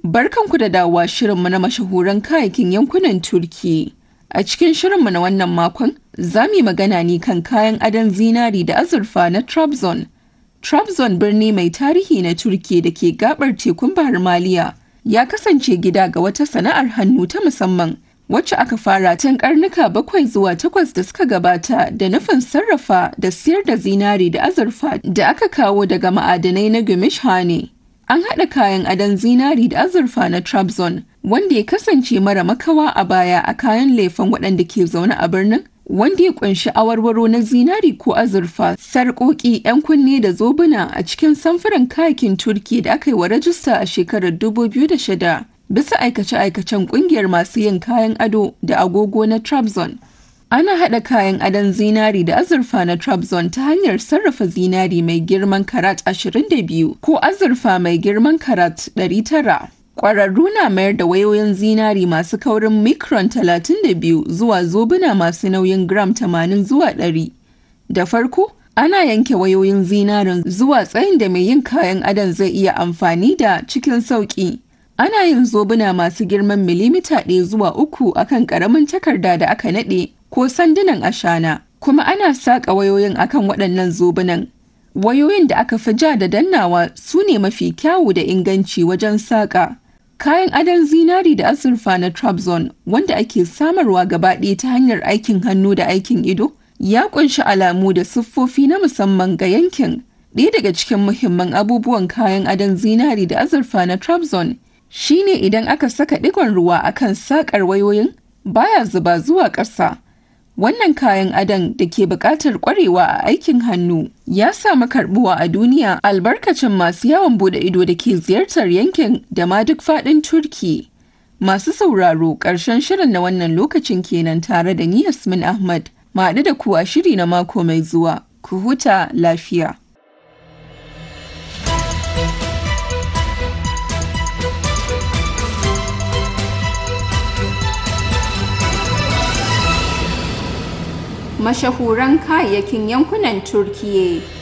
Barkanku da dawowa shirinmu na mashahuran kayayyakin yankunan Turki. A cikin shirinmu na wannan makon, za mu yi magana ne kan kayan adon zinari da azurfa na Trabzon. Trabzon birni mai tarihi na Turki da ke gabar tekun Bahar Maliya ya kasance gida ga wata sana'ar hannu ta musamman wacce aka fara tun karnuka bakwai zuwa takwas da suka gabata da nufin sarrafa da siyar da zinari da azurfa da aka kawo daga ma'adanai na Gümüşhane. An haɗa kayan adon zinari da azurfa na Trabzon wanda ya kasance mara makawa a baya a kayan lefen waɗanda ke zaune a birnin wanda ya kunshi awarwaro na zinari ko azurfa sarƙoƙi 'yan kunne da zobuna a cikin samfuran kayakin turki da aka yi wa rajista a shekarar 2006 bisa aikace-aikacen ƙungiyar masu yin kayan ado da agogo na Trabzon. Ana haɗa kayan adon zinari da azurfa na Trabzon ta hanyar sarrafa zinari mai girman karat 22 ko azurfa mai girman karat 900. Ƙwararru na mayar da wayoyin zinari masu kaurin micron 32 zuwa zobuna masu nauyin gram 80 zuwa 100. Da farko, ana yanke wayoyin zinarin zuwa tsayin da mai yin kayan adon zai iya amfani da cikin sauƙi. Ana yin zobuna masu girman milimita ɗaya zuwa uku akan ƙaramin takarda da aka naɗe ko sandunan ashana, kuma ana saƙa wayoyin akan waɗannan zobunan. Wayoyin da aka fi ja da dannawa su ne mafi kyawu da inganci wajen saƙa. Kayan adon zinari da azurfa na Trabzon wanda ake samarwa gaba ɗaya ta hanyar aikin hannu da aikin ido ya ƙunshi alamu da siffofi na musamman ga yankin. Ɗaya daga cikin muhimman abubuwan kayan adon zinari da azurfa na Trabzon shine idan aka saka ɗigon ruwa akan saƙar wayoyin baya zuba zuwa ƙasa. Wannan kayan adon da ke buƙatar ƙwarewa a aikin hannu ya samu karɓuwa a duniya albarkacin masu yawon bude ido da ke ziyartar yankin da ma duk faɗin Turki. Masu sauraro ƙarshen shirin na wannan lokacin kenan tare da ni Yasmin Ahmad. Maɗu da ku a shiri na mako mai zuwa. Ku huta lafiya. mashahuran kayayyakin yankunan Turkiyya.